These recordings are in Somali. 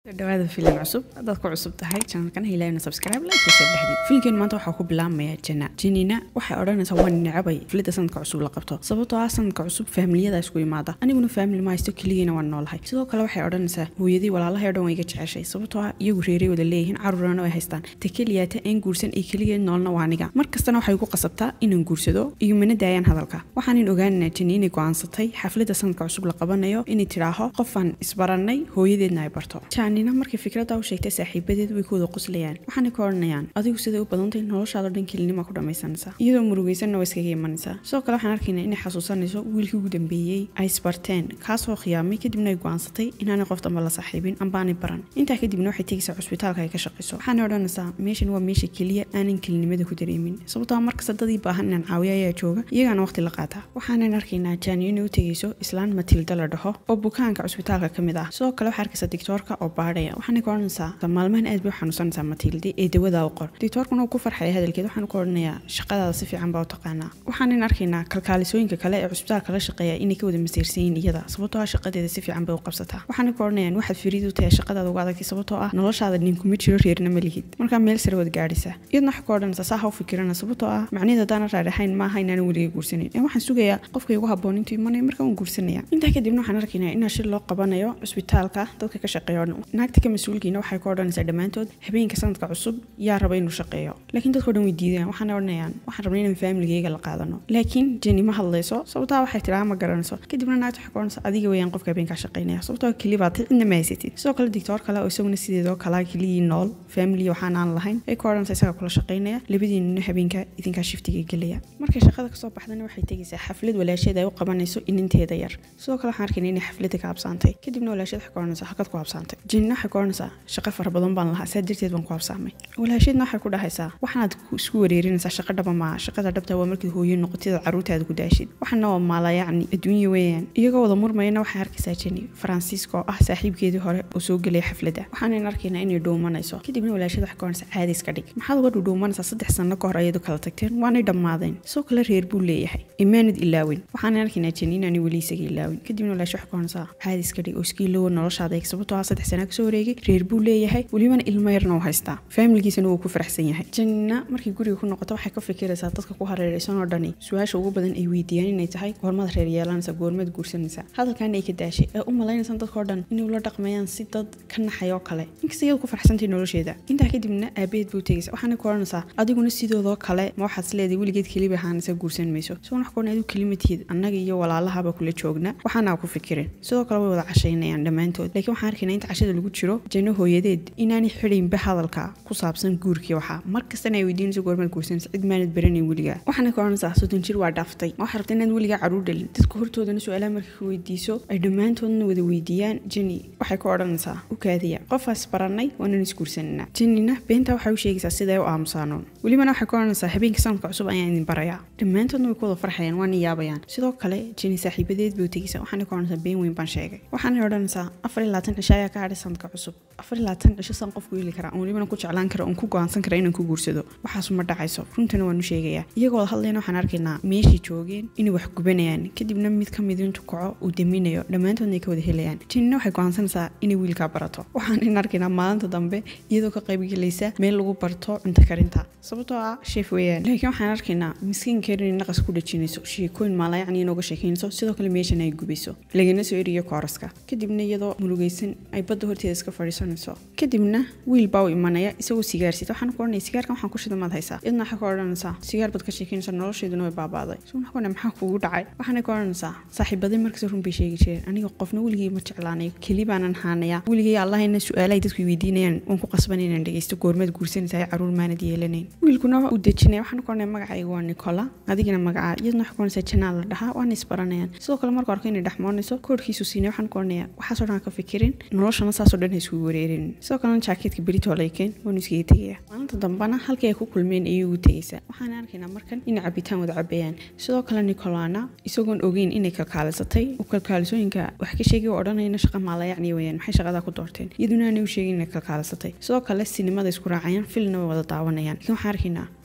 dhawaada filim cusub haddaad ku cusub tahay janalkan hilaayna subscribe like iyo share dhexdii filimkeen maanta waxaa ku bilaabmaya jana janina waxay odhanaysaa waa necabay filida sanadka cusub la qabto sababtoo ah sanadka cusub faamiliyada isku imaada aniguna faamili ma haysto keligiina waan noolahay sidoo kale waxay odhanaysaa hooyadii walaalahay o dhan way iga jeceshay sababtoo ah iyagu reeray wada leeyihiin carurana ay haystaan ta keliyaata een guursan iyo keligeed noolna waa aniga mar kastana waxay igu qasabtaa inaan guursado iyo mana daayaan hadalka waxaanan ogaanaynaa jani inay go-aansatay xaflada sanadka cusub la qabanayo inay tidhaaho qofaan isbarannay hooyadeedna ay barto janina markay fikradda u sheegtay saaxiibadeed way ku wada qoslayaan waxaanay ka odhanayaan adigu siday u badantay noloshaadao dhan kelinima ku dhammaysanaysaa iyadoo murugaysanna waa iskaga imanaysaa sidoo kale waxaan arkaynaa inay xasuusanayso wiilkii ugu dambeeyey ay isbarteen kaasoo khiyaamay kadibna ay go-aansatay inaanay qof damba la saaxiibin ambaanay baran intaa kadibna waxay tegaysaa cusbitaalka ay ka shaqayso waxaanay odhanaysaa meeshan waa meesha keliya aanan kelinimada ku dareemin sababtoo markasta dadii baahan inaan caawiya ayaa jooga iyagaana waqti la qaataa waxaanan arkaynaa jaaniyo inay u tegayso islaan matilda la dhaho oo bukaanka cusbitaalka ka mid ah sidoo kale waxaa arkaysa dictoorka oo baadhaya waxaanay ka odhanaysaa maalmahan aad bay u xanuunsanaysaa matildi ee dawadaa u qor dictoorkuna uu ku farxaya hadalkeed waxaanu ka odhanayaa shaqadaada si fiican baa u taqaanaa waxaanan arkaynaa kalkaalisooyinka kale ee cusbitaalka la shaqeeya inay ka wada masiirsan yihiin iyada sababtoo ah shaqadeeda si fiican bay u qabsataa waxaanay ka odhanayaan waxaad firiid u tahay shaqadaada uga adagtay sababtoo ah noloshaada ninkuma jiro reerna ma lihid markaa meel sare wad gaadhaysaa iyadna waxay ka odhanaysaa saa ha u fikirana sababtoo ah macnaheed haddaana raadhaxayn maaha inaanan weliga guursanin ee waxaan sugayaa qofka igu habboon intuu imanaya markaa waan guursanaya intaa kadibna waxaan arkaynaa inaa shil loo qabanayo cusbitaalka dadka ka shaqeeya naagta ka mas-uulkiina waxay ka odhanaysaa dhammaantood habeenka sanadka cusub yaa raba inuu shaqeeyo laakiin dadkao dhan way diidayaan waxaana odhanayaan waxaan rabnay inaan faamiligeyga la qaadano laakiin jeni ma hadlayso sababtaa waxay tiraa ma garanayso kadibna naagta waxay ka odhanaysaa adiga weeyaan qofka habeenkaa shaqeynaya sababtoo kelibaad cidna ma haysatid sidoo kale dictoor kale oo isaguna sideedoo kalaa keliyii nool faamili waxaan aan lahayn ay ka odhanaysaa isaga kula shaqeynaya labadiinuna habeenka idinkaa shiftiga gelaya markay shaqada kasoo baxdana waxay tegaysaa xaflad walaasheed ay u qabanayso ininteeda yar sidoo kale waxaan arkayna inay xaflada ka habsaantay kadibna walaasheed waxay ka odhanaysaa halkaad ku habsaantay jenina waxay ka odhanaysaa shaqo fara badan baan lahaa saa darteed baan ku habsaamay walaasheedna waxay ku dhahaysaa waxaanaad isku wareerinaysaa shaqa dhaba maa shaqada dhabta waa markii hooyo noqotida caruurtaada ku daashid waxaana waa maala yacni adduunya weeyaan iyagoo wada murmayana waxay arkaysaa jeni faransiiska oo ah saaxiibkeedii hore oo soo gelaya xafladda waxaanan arkaynaa inay dhuumanayso kadibna walaasheed waxay ka odhanaysaa caadi iska dhig maxaad uga dhudhuumanaysaa saddex sanno ka hor ayadu kala tagteen waanay dhammaadeen sidoo kale reer buu leeyahay imaanad ilaawin waxaanan arkaynaa jeni inaanay weli isaga ilaawin kadibna walaashe waxay ka odhanaysaa caadi iska dhig oo iska iloowa noloshaada eeg sababtoo ah saddex sana kasoo wareegay reer buu leeyahay welibana ilmo yarna u haystaa faamiligiisana wuu ku faraxsan yahay janina markii guriga ku noqoto waxay ka fikiraysaa dadka ku hareeraysan oo dhani su-aasha ugu badan ay weydiiyaan inay tahay goormaad reer yeelanaysa goormaad guursanaysa hadalkaana ay ka daashay ee u malaynaysan dadkao dhan inay ula dhaqmayaan si dad ka naxay oo kale inkasta iyadu ku faraxsantay nolosheeda intaa kadibna aabaheed buu tegaysa waxaana ku odhanaysaa adiguna sidoodoo kale ma waxaad isleedahay weligeed keliba ahaanaysa guursan mayso sigoon wax kuodhan adigu kelimatiid annaga iyo walaalahaba kula joogna waxaana ku fikirin sidoo kale way wada cashaynayaan dhammaantood laakiin waxaan arkaynaa inta cashada lagu jiro jano hooyadeed inaanay xidhaynba hadalka ku saabsan guurkii waxaa mar kastana ay weydiinayso goormaad guursanaysa cid maanad baranayn weligaa waxaana ka odhanaysaa soddon jir waa dhaaftay ma waxaad rabta inaad weligaa caruur dhalin dadka hortoodana su-aalaha markay ka weydiiso ay dhammaantoodna wada weydiiyaan jeni waxay ka odhanaysaa u kaadiya qofaas barannay waanan isguursananaa jenina beentaa waxay u sheegaysaa siday u aamusaanoon welibana waxay ka odhanaysaa habeenka sanadka cusub ayaan idin barayaa dhammaantoodna way ku wada farxayaan waana yaabayaan sidoo kale jeni saaxiibadeed bay u tegaysaa waxaana ka odhanaysaa been weyn baan sheegay waxaana odhanaysaa afar iyo labaatan cisho ayaa ka hadhay sanadka cusub afar iyo labaatan cisho san qofku heli karaa oon welibana ku jeclaan kara oon ku go-aansan kara inaan ku guursado waxaasu ma dhacayso runtana waanu sheegayaa iyagoo wada hadlayna waxaan arkaynaa meeshii joogeen inay wax gubanayaan kadibna mid ka mid intu kaco uu daminayo dhammaantoodna ay ka wada helayaan jenina waxay go-aansanaysaa inay wiilkaa barato waxaan arkaynaa maalinta dambe iyadoo ka qaybgelaysa meel lagu barto cunto karinta sababtoo ah sheef weeyaan laakiin waxaan arkaynaa miskiinkeer inay naqas ku dhajinayso sheekooyin maalayacni inooga sheekeynayso sidoo kale meeshan ay gubayso lagana soo eriyo kooraska kadibna iyadoo murugaysan ay badda horteeda iska fadhiisanayso kadibna wiil baa u imanaya isagoo sigaarsit waxaan ku odhanaya sigaarkan waxaan ku shida maad haysaa iyadna waxay ka odhanaysaa sigaar baad ka sheekeynaysa nolosheeduna way baabaaday so waxaan ku odhanaya maxaa kugu dhacay waxaanay ka odhanaysaa saaxiibadii markasta run bay sheegi jireen aniga qofna weligay ma jeclaanayo keli baanan haanayaa weligay allahayna su-aalahay dadku weydiinayaan waan ku qasban inaan dhegeysto goormaad guursanaysaa caruur maanad yeelanayn wiilkuna uu dejinaya waxaan ku odhanaya magacayga waa nicola adigina magacaa iyadna waxay ku odhanaysaa janaa la dhahaa waana isbaranayaan sidoo kale marka arko inay dhexmoonayso koodhkiisu siinay waxaan ku odhanaya waxaasoo dhan ka fikirin noloshana saasoo dhan ha iskugu wareerin sidoo kalena jaakeetka berito laykeen waanu iskaga tegaya maalinta dambana halkii ay ku kulmeen ayay ugu tegaysaa waxaan arkaynaa markan inay cabitaan wada cabeeyaan sidoo kale nicolana isagoon ogeyn inay kalkaalisatay uu kalkaalisooyinka wax ka sheegay oo odhanayna shaqa maalayacni weyaan maxay shaqadaa ku doorteen iyaduna aanay u sheegin inay kalkaalisatay sidoo kale sinimada isku raacayaan filna way wada daawanayaan laakiin waxaan arkaynaa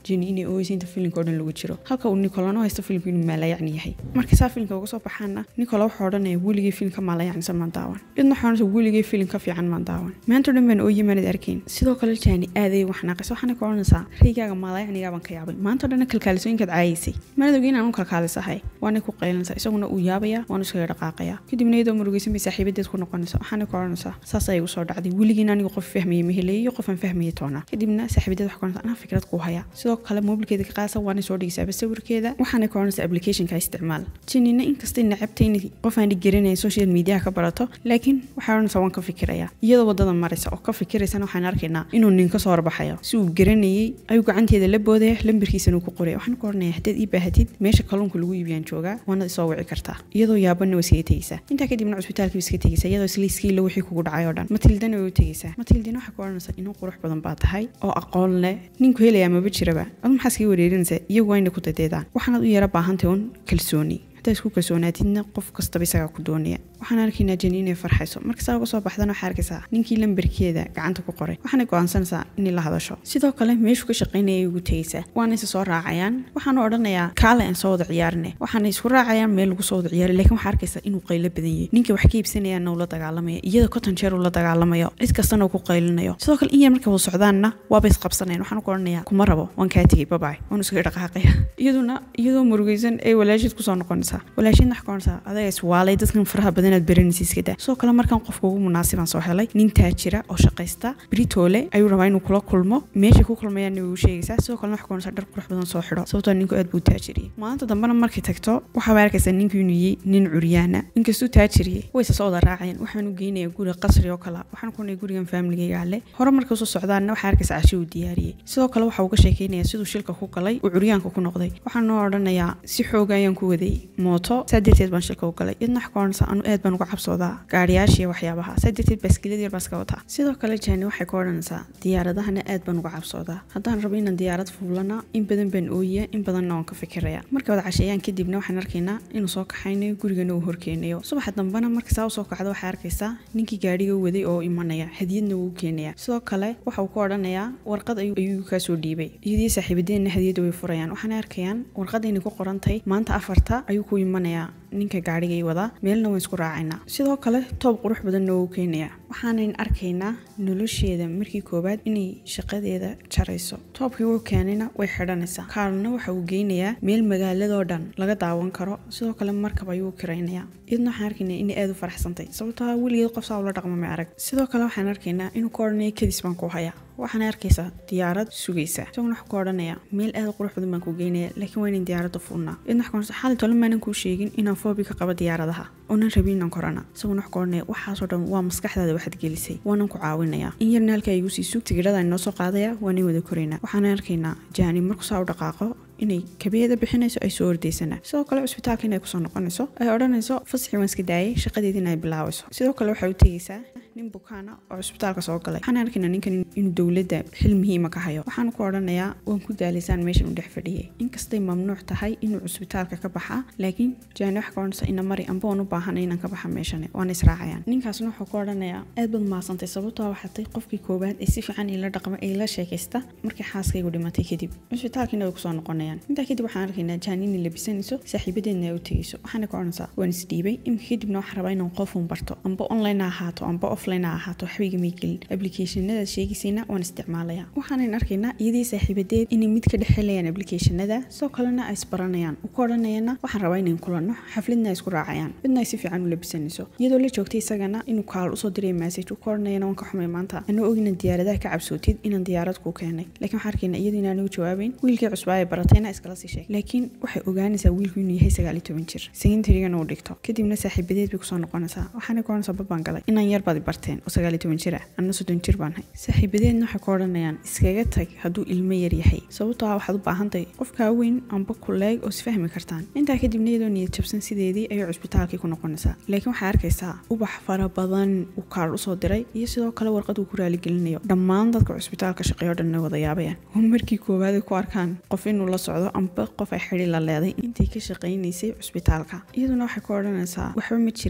jeni inay ooyeysa inta filimka oo dhan lagu jiro halka uu nicolana haysto filimka inuu maalayacni yahay markay saa filimka uga soo baxaana nicola wuxuu odhanaya weligay filimka maalayacnisa maan daawan idna waxaa odhanaysa weligay filim ka fiican maan daawan maanta o dhan baan ooye maanad arkayn sidoo kale jani aaday wax naaqaysa waxaana ka odhanaysaa raygaaga maalayacnigaabaan ka yaabay maanta o dhanna kalkaalisooyinkaad caayaysay maanad ogeyn aan u kalkaalisahay waanay ku qaylanaysaa isaguna uu yaabaya waanu iskaga dhaqaaqaya kadibna iyadoo murugaysan bay saaxiibadeed ku noqonaysa waxaana ka odhanaysaa saas ayay igu soo dhacday weligiin anigu qof fahmayay mahelay iyo qofaan fahmayay toona kadibna saaxiibadeed wax ka odhanaysa anaa fikrad kuu haya sidoo kale mobilkeeda ka qaasa waanay soo dhigaysaaba sawirkeeda waxaana ka odhanaysa applicationka isticmaal jinina inkastay nacabtay in qof aan garanayn social mediaha ka barato laakiin waxay odhanaysaa waan ka fikiraya iyadoo wadada maraysa oo ka fikiraysana waxaan arkaynaa inuu nin ka soo horbaxayo si uu garanayay ayuu gacanteeda la boodaya lambarkiisana uu ku qoraya waxaan ku odhanaya haddaad ii baahatid meesha kalluunka lagu iibiyaan joogaa waanad isoo wici kartaa iyadoo yaabanna waa iskaga tegaysaa intaa kadibna cusbitaalkii iska tegaysaa iyadoo isla iskiila wixii kugu dhacay oo dhan matildana way u tegaysaa matildina waxay ku odhanaysaa inuu qurux badan baa tahay oo aqoon leh ninku helayaa maba jiraba adu maxaa iskaga wareerinaysaa iyagu waa inay ku dadeedaan waxaanaad u yara baahantahay un kalsooni haddaa isku kalsoonaatidna qof kastaba isagaa ku doonaya waxaan arkaynaa jeni inay farxayso marka saa uga soo baxdana waxaa arkaysaa ninkii lambarkeeda gacanta ku qoray waxaana go'aansanaysaa inay la hadasho sidoo kale meeshuu ka shaqaynayay ugu tegaysaa waana isa soo raacayaan waxaanu odhanayaa kaale aan soo wada ciyaarine waxaana isku raacayaan meel lagu soo wada ciyaari laakiin waxaa arkaysaa inuu qaylo badan yahay ninka wax ka iibsanayaana uu la dagaalamaya iyada konton jeer uu la dagaalamayo cid kastana uu ku qaylinayo sidoo kale in yar marka wada socdaanna waaba isqabsanayan waxaan ku odhanayaa kuma rabo waan kaa tegay babaay waanu iskaga dhaqaaqaya iyaduna iyadoo murugaysan ay walaasheed kusoo noqonaysaa walaasheed wax ka odhanaysaa adaga iswaalay dadkan faraha badanaad baranaysa iska daa sidoo kale markaan qofka ugu munaasibaan soo helay nin taajira oo shaqaysta britoole ayuu rabaa inuu kula kulmo meeshay ku kulmayaanna way u sheegaysaa sidoo kalena wax ka odhanaysaa dhar qurux badan soo xidho sababtoo ninku aad buu taajiriyey maalinta dambena markay tagto waxaaba arkaysaa ninku inuu yey nin curyaana inkastuu taajiriyey wayse soo wada raacayeen waxaan u geynaya guri qasri oo kale waxaan ku naya gurigan faamiligayga ale hore markay usoo socdaanna waxaa arkaysaa cashi uu diyaariyey sidoo kale waxa uu ka sheekeynaya siduu shilka ku galay uu curyaanka ku noqday waxaan noo odhanayaa si xooga ayaan ku waday mooto saa darteed baan shilka u galay idna wax ka odhanaysaa anu aad baan uga cabsoodaa gaariyaasha iyo waxyaabaha saa darteed baaskilada yar baan iska wataa sidoo kale jani waxay ka odhanaysaa diyaaradahana aad baan uga cabsoodaa haddaan rabo inaan diyaarad fuulana in badan baan ooya in badanna waan ka fikiraya markay wada casheeyaan kadibna waxaan arkaynaa inuu soo kaxaynayo gurigana uu horkeenayo subaxa dambena marka saa usoo kacdo waxay arkaysaa ninkii gaadhiga waday oo imanaya hadiyadna wuu keenaya sidoo kale waxa uu ku odhanayaa warqad ayuu kaa soo dhiibay iyadii saaxiibadeenna hadiyadda way furayaan waxaana arkayaan warqadayna ku qorantahay maanta afarta ayuu ku imanayaa ninka gaadhigay wadaa meelna waan isku raacaynaa sidoo kale toob qurux badanna wuu keenayaa waxaanan arkaynaa nolosheeda markii koowaad inay shaqadeeda jarayso toobkii wuu keenayna way xidhanaysaa kaalna waxa uu geynayaa meel magaaladoo dhan laga daawan karo sidoo kale markab ayuu kiraynayaa iyadna waxaan arkaynaa inay aad u faraxsantay sababtoo ah weligeed qof saa ula dhaqmo ma arag sidoo kale waxaan arkaynaa inuu ka odhanayo kadis baan ku hayaa waxaana arkaysaa diyaarad sugaysa isaguna wax ku odhanaya meel aad qurux badan baan ku geynaya laakiin waa inaan diyaaradda fuulnaa idna wax ku odhanaysa xaalay tole maanan kuu sheegin inaan foobi ka qabo diyaaradaha oonan rabin inaan korana isaguna wax ku odhanaya waxaasoo dhan waa maskaxdaada waxaad gelisay waanan ku caawinaya in yarna halkaa igu sii suug tigidhada inoo soo qaadaya waanan wada koraynaa waxaana arkaynaa jaani markuu saa u dhaqaaqo inay kabeeda bixinayso ay soo ordaysanaa sidoo kale cusbitaalka inay kusoo noqonayso ay odhanayso fasaxii waan iska daayay shaqadeedina ay bilaabayso sidoo kale waxay u tegaysaa nin bukaana oo cusbitaalka soo galay waxaan arkaynaa ninkan inuu dowladda xil muhiima ka hayo waxaan ku odhanayaa waan ku daalaysaan meeshan u dhex fadhiyay inkastay mamnuuc tahay inuu cusbitaalka ka baxa laakiin jaani wax ka odhanaysa ina mari amba waan u baahanay inaan ka baxa meeshani waana israacayaan ninkaasna wuxuu ku odhanayaa aad baad mahadsantay sababtoo waxatay qofkii koowaad ee si fiican ila dhaqma ee ila sheekaysta markii xaaskaygu dhimatay kadib cusbitaalkiina way kusoo noqonayaan intaa kadib waxaan arkaynaa jaani inay labisanayso saaxiibadeedna ay u tegayso waxaana ka odhanaysaa waan isdhiibay imika kadibna waxaan rabaa inaan qofuun barto amba online ha ahaato amba offline ha ahaato waxbayga may gelin applicationada sheegaysayna waan isticmaalaya waxaanan arkaynaa iyadii saaxiibadeed inay mid ka dhex helayaan applicationada sidoo kalena ay isbaranayaan u ka odhanayana waxaan rabaa inayn kulanno xafladna ay isku raacayaan midna ay si fiican u labisanayso iyadoo la joogtay isagana inuu kaal usoo diray message u ka odhanayana waan ka xumay maanta anoo og inaan diyaaradaha ka cabsootid inaan diyaarad kuu keenay laakiin waxaan arkaynaa iyadoo inaan ugu jawaabayn wiilkii cusbaa ay baratayna iskala sii sheegay laakiin waxay ogaanaysaa wiilku inuu yahay sagaal iyo toban jir secondarygana uu dhigto kadibna saaxiibadeed bay kusoo noqonaysaa waxaana ka odhanaysaa babaan galay inaan yar baad barteen oo sagaal iyo toban jir ah anna soddon jir baan hay saaxiibadeedna waxay ka odhanayaan iskaga tag hadduu ilmo yar yahay sababtoo ah waxaad u baahantahay qofkaa weyn amba kuleeg oo isfahmi kartaan intaa kadibna iyadoo niyad jabsan sideedii ayay cusbitaalkii ku noqonaysaa laakiin waxaa arkaysaa ubax fara badan uu kaal usoo diray iyo sidoo kale warqad uu ku raaligelinayo dhammaan dadka cusbitaalka shaqeeyo dhan wada yaabayaan oo markii koowaad ay ku arkaan qof inuu la socdo amba qof ay xidhi la leeday intay ka shaqaynaysay cusbitaalka iyaduna waxay ka odhanaysaa waxba ma jiraan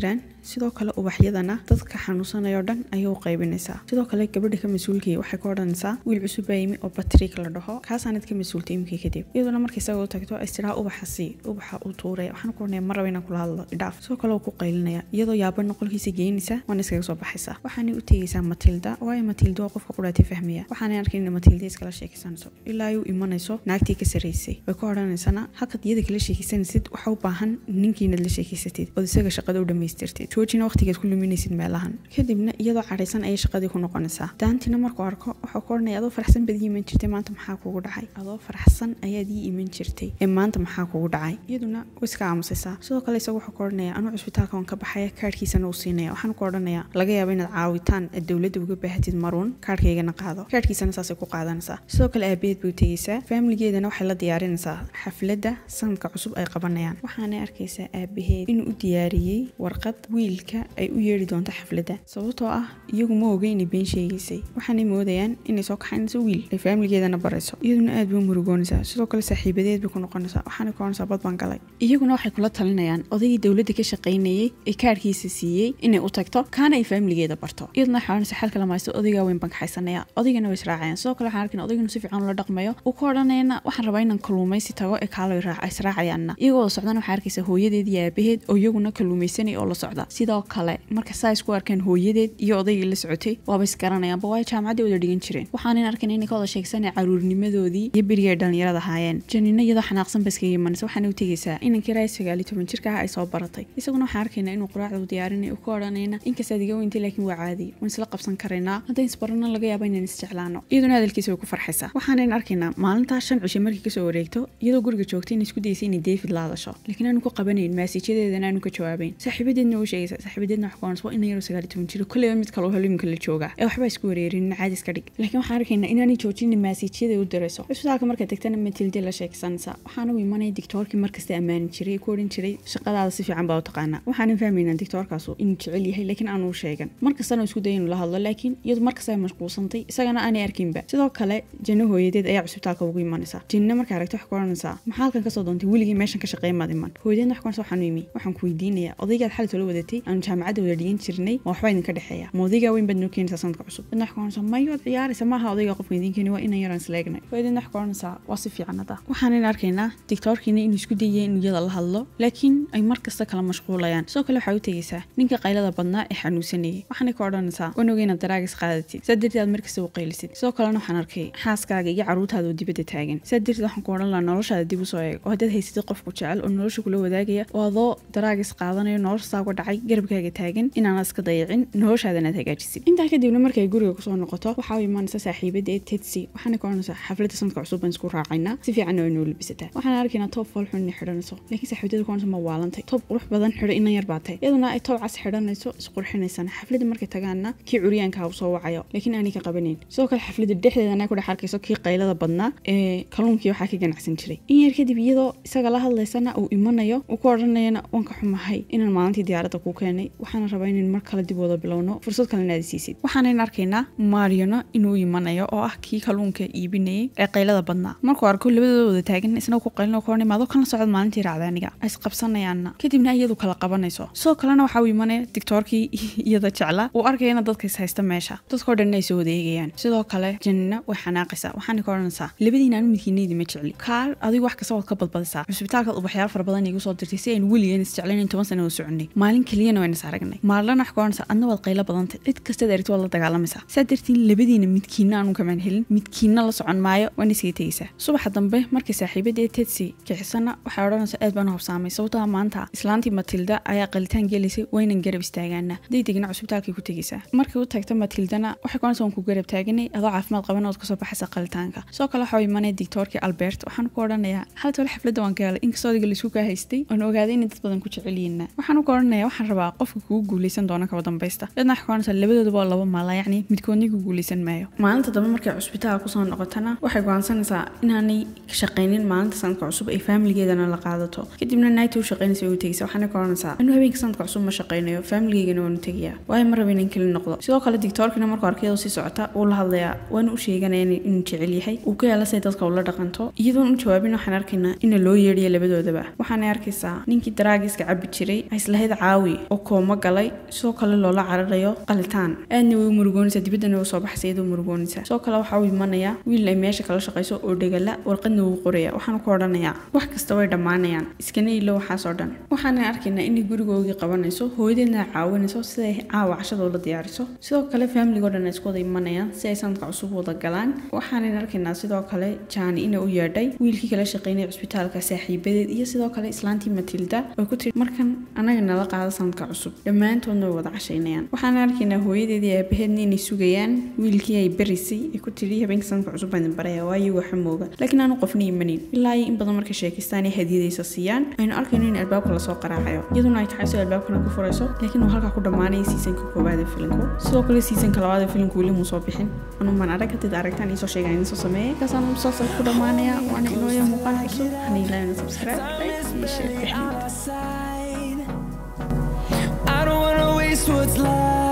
sidoo kale ubaxyadana dadka xanuunsanayoo dhan ayay u qaybinaysaa sidoo kale gabadha ka mas-uulkii waxay ka odhanaysaa wiil cusub baa yimi oo batrik la dhaho kaasaanad ka mas-uultay imikii kadib iyaduna marka isaga u tagto istiraha ubaxa sii ubaxa uu tuuraya waxaan ku odhanaya mar raba inaan kula hadlo idhaaf sidoo kale uu ku qaylinaya iyadoo yaabana qolkiisa geynaysa waana iskaga soo baxaysaa waxaanay u tegaysaa matilda waayo matilda waa qofka qudhaatay fahmaya waxaanay arkin in matilda iskala sheekaysanayso ilaa ay u imanayso naagtii ka sarraysay way ka odhanaysana halkaad iyada kala sheekaysanaysid waxa u baahan ninkiinaad la sheekaysatid ood isaga shaqada u dhammaystirtid joojina waqtigeed ku luminaysid meelahan kadibna iyadoo cadhaysan ayay shaqadii ku noqonaysaa daantina markuu arko waxuu ka odhanaya adoo faraxsan baad ii iman jirtay maanta maxaa kugu dhacay adoo faraxsan ayaad ii iman jirtay ee maanta maxaa kugu dhacay iyaduna way iska aamusaysaa sidoo kale isagu wuxuu ka odhanaya anuu cusbitaalka waan ka baxaya kaadhkiisana uu siinaya waxaan ku odhanaya laga yaabo inaad caawitaan aad dowladda uga baahatid maruun kaadhkaygana qaado kaadhkiisana saasay ku qaadanaysaa sidoo kale aabaheed bay u tegaysaa faamiligeedana waxay la diyaarinaysaa xafladda sanadka cusub ay qabanayaan waxaanay arkaysaa aabaheed inuu u diyaariyey warqad wiilka ay u yeedhi doonto xafladda sababtoo ah iyagu ma oga inay been sheegaysay waxaanay moodayaan inay soo kaxaynayso wiil ay faamiligeedana barayso iyaduna aad bay u murugoonaysaa sidoo kale saaxiibadeed bay ku noqonaysaa waxaanay ku oranaysaa bad baan galay iyaguna waxay kula talinayaan odaygii dowladda ka shaqaynayey ee kaadhkiisa siiyey inay u tagto kaana ay faamiligeeda barto iyaduna waxay oranaysaa xalka lamaysto odaygaa weyn baan kaxaysanaya odaygana way israacayaan sidoo kale waxaan arkin odayganu si fiican ula dhaqmayo uu ka odhanayana waxaan rabaa inaan kalluumaysi tago ee kaalo israacayaanna iyagoo socdana waxaa arkaysa hooyadeed iyo aabaheed oo iyaguna kalluumaysanay oo la socda sidoo kale marka saa isku arkaan hooyadeed iyo odaygii la socotay waaba isgaranayaanba waayo jaamacaddii wada dhigan jireen waxaanan arkan inay ka wada sheegsanay caruurnimadoodii iyo berigii ay dhallinyarada ahaayeen janina iyadoo xanaaqsan ba iskaga imanaysa waxaana u tegaysaa inankii raay sagaal iyo toban jirka ah ay soo baratay isaguna waxaan arkaynaa inuu quraacda u diyaarinay uu ka odhanayna inkastaad iga weyntay laakiin waa caadi waan isla qabsan karaynaa haddaan isbarana laga yaaba inaan isjeclaano iyaduna hadalkiisa way ku farxaysaa waxaanan arkaynaa maalintaa shan cishe markii kasoo wareegto iyadoo guriga joogtay inay isku daysay inay david la hadasho laakiin aanu ku qabanayn maasiijadeedana aanu ka jawaabayn saaxiibadeedna u sheegaysa saaxiibadeedna wax kuonas waa ina yaroo sagaal iyo toban jiro kolleyba mid kale oo haliimka la jooga ee waxbaa isku wareerin caadi iska dhig laakiin waxaan arkaynaa inaanay joojinin maasiijyada u dirayso cusbitaalka markaad tagtana matilde la sheegsanaysaa waxaana u imanaya dictoorkii markasta ammaani jiray ku odhan jiray shaqadaada si fiican baa u taqaanaa waxaanan fahmaynaa dictoorkaasu inuu jecel yahay laakiin aanu u sheegan markastana uu isku daya inuu la hadlo laakiin iyadu markasta ay mashquulsantay isagana aanay arkinba sidoo kale janno hooyadeed ayaa cusbitaalka ugu imanaysa jinna markaa aragta wax ku odhanaysaa maxaa halkan kasoo doontay weligii meeshan ka shaqeeya maad iman hooyadeedna wax ku odhanaysa waxaan u imi waxaan ku weydiinayaa odaygaad xalit la wadatay aanu jaamacadda wada dhigan jirnay ma waxbaa idinka dhexeeya ma odaygaa weyn baad noo keenaysaa sanadka cusub dadna wax ku odhanaysa mayo ad ciyaaraysa maaha odayga qofka idin keeni waa inan yaraan isleegnay hooyadeedna wax ku odhanaysaa waa si fiican hadda waxaanan arkaynaa dictoorkiina inuu isku dayay inuu iyada la hadlo laakiin ay mar kasta kala mashquulayaan sidoo kale waxaa u tegaysaa ninka qaylada badnaa ee xanuunsanayay waxaanay ka odhanaysaa waan ogay inaad daraagis qaadatid saa darteed aad markasta u qaylisid sidoo kalena waxaan arkay xaaskaaga iyo caruurtaada oo dibadda taagan saa darteed waxaan ku odhan lahaa noloshaada dib u soo eeg oo haddaad haysatid qofku jecel oo nolosha kula wadaagaya oo adoo daraagis qaadanayo noloshaa uga dhacay garabkaaga taagan inaanad iska dayacin noloshaadana aad hagaajisid intaa kadibna markay guriga kusoo noqoto waxaa u imaanaysa saaxiibada ee tetsi waxaana ka odhanaysaa xafladda sanadka cusub baan isku raacaynaa si fiicanna way noo labisataa waxaan arkaynaa toob foolxun inay xidhanayso laakiin saaxiibadada ku odhanaysa ma waalantay toob qurux badan xidho inan yar baa tahay iyaduna ay toob cas xidhanayso isqurxinaysana xafladda markay tagaana kii curyaanka u soo wacayo laakiin aanay ka qabanayn sidoo kale xafladda dhexdeedana ku dhex arkayso kii qaylada badnaa ee kalluunkii waxaa ka ganacsan jiray in yar kadib iyadoo isaga la hadlaysana uu imanayo uu ku odhanayana waan ka xumahay inaan maalintii diyaaradda ku keenay waxaana rabaa inaan mar kale dib wada bilowno fursad kalena aad siisid waxaanan arkaynaa mariono inuu imanayo oo ah kii kalluunka iibinayay ee qaylada badnaa markuu arko labadooda wada taagan isna ku qaylin ku odhanay maadoo kana socod maalintii raacda aniga ay isqabsanayaanna kadibna iyadu kala qabanayso sidoo kalena waxaa uu imanaya dictoorkii iyada jecla uu arkayana dadka is haysta meesha dadkao dhanna ay soo wadeegayaan sidoo kale janina way xanaaqaysaa waxaana ka odhanaysaa labadiina aanu midkiinaydi ma jecli kaal adigu wax kasta waad ka badbadisaa cusbitaalkaad ubaxyaal fara badan igu soo dirtay si aynu weligeen isjeclaynayn toban sana oo soconay maalin keliyana wayna is aragnay maalana wax ka odhanaysaa adna waad qaylo badantay cid kastaad aragti waad la dagaalamaysaa saa dartiin labadiina midkiina aanu kamaan helin midkiina la socon maayo waana iskaga tegaysaa subaxa dambe markay saaxiibada ee tetsi kixisana waxay odhanaysaa aad baan u habsaamay sababtaa maanta islaantii matilda ayaa qalitaan gelaysay waynan garab istaagaana hadday degna cusbitaalkay ku tegaysaa markay u tagta matildana waxay ku odhanaysaa waan ku garab taaganay adoo caafimaad qaban ood kasoo baxaysa qalitaanka sidoo kale waxaa imanaya dictoorkii albert waxaan ku odhanayaa xalta wale xafladda waan ka helay inkastoo adiga laisku kaa haystay oon ogaaday inay dad badan ku jecelyihiinna waxaan ku odhanayaa waxaan rabaa qofka kugu guuleysan doona kaba dambaysta dadna waxay ku odhanaysaa labadoodaba waa laba maala yacni midkoodna ku guuleysan maayo maalinta dambe markay cusbitaal kusoo noqotana waxay go'aansanaysaa inaanay shaqaynin maalinta sanadka cusub ay faamiligeedana la qaadato kadibna naagta u shaqaynaysa u tegaysa waxaana ka odhanaysaa anuu habeenka sanadka cusub ma shaqaynayo faamiligeyagana waanu tegayaa waayo ma raba inaan keli noqdo sidoo kale dictoorkina markuu arkayadoo sii socota wuu la hadlayaa waana u sheeganaya inuu jecel yahay uu ka yeela say dadka ula dhaqanto iyadoon u jawaabin waxaan arkaynaa ina loo yeedhiya labadoodaba waxaanay arkaysaa ninkii daraagiska cabi jiray islahayd caawi oo kooma galay sidoo kale loola cararayo qalitaan aadna way u murugoonaysaa dibaddana way soo baxaysa iyadoo murugoonaysa sidoo kale waxaa u imanaya wiil ay meesha kala shaqayso oo dhegala warqadna wuu qoraya waxaana ku odhanayaa wax kasta way dhammaanayaan iskana ilo waxaas oo dhan waxaana arkaynaa inay gurigoogii qabanayso hooyadeedna caawinayso siday caawa cashada ula diyaariso sidoo kale faamiligoo dhan ay isku wada imanayaan si ay sanadka cusub wada galaan waxaanan arkaynaa sidoo kale jaani ina u yeedhay wiilkii kala shaqeynaya cusbitaalka saaxiibadeed iyo sidoo kale islaantii matilda oo ku tiri markan anaga nala qaada sanadka cusub dhammaantoodna way wada cashaynayaan waxaan arkaynaa hooyadeedii aabaheedna inay sugayaan wiilkii ay barisay ee ku tiri habeenka sanadka cusub baan idin baraya waayo waxa mooga laakiin aanu qofna imanin ilaa iyo in badan markay sheekaystaan ay hadiyadaysa siiyaan aynu arkayno in albaabka lasoo qaraacayo iyaduna ay taxayso albaabkana ku furayso laakiin uu halkaa ku dhammaanaya siisanka koowaad ee filimku sidoo kale siisanka labaad ee filimku weli muu soo bixin anumaan arag hadid aragtaan iisoo sheegaan idinsoo sameeyay kaasaan musalsalka ku dhammaanaya waana inooya muuqaal cusub waxaan ilaahayna subscribe like iyo share I don't wanna waste what's left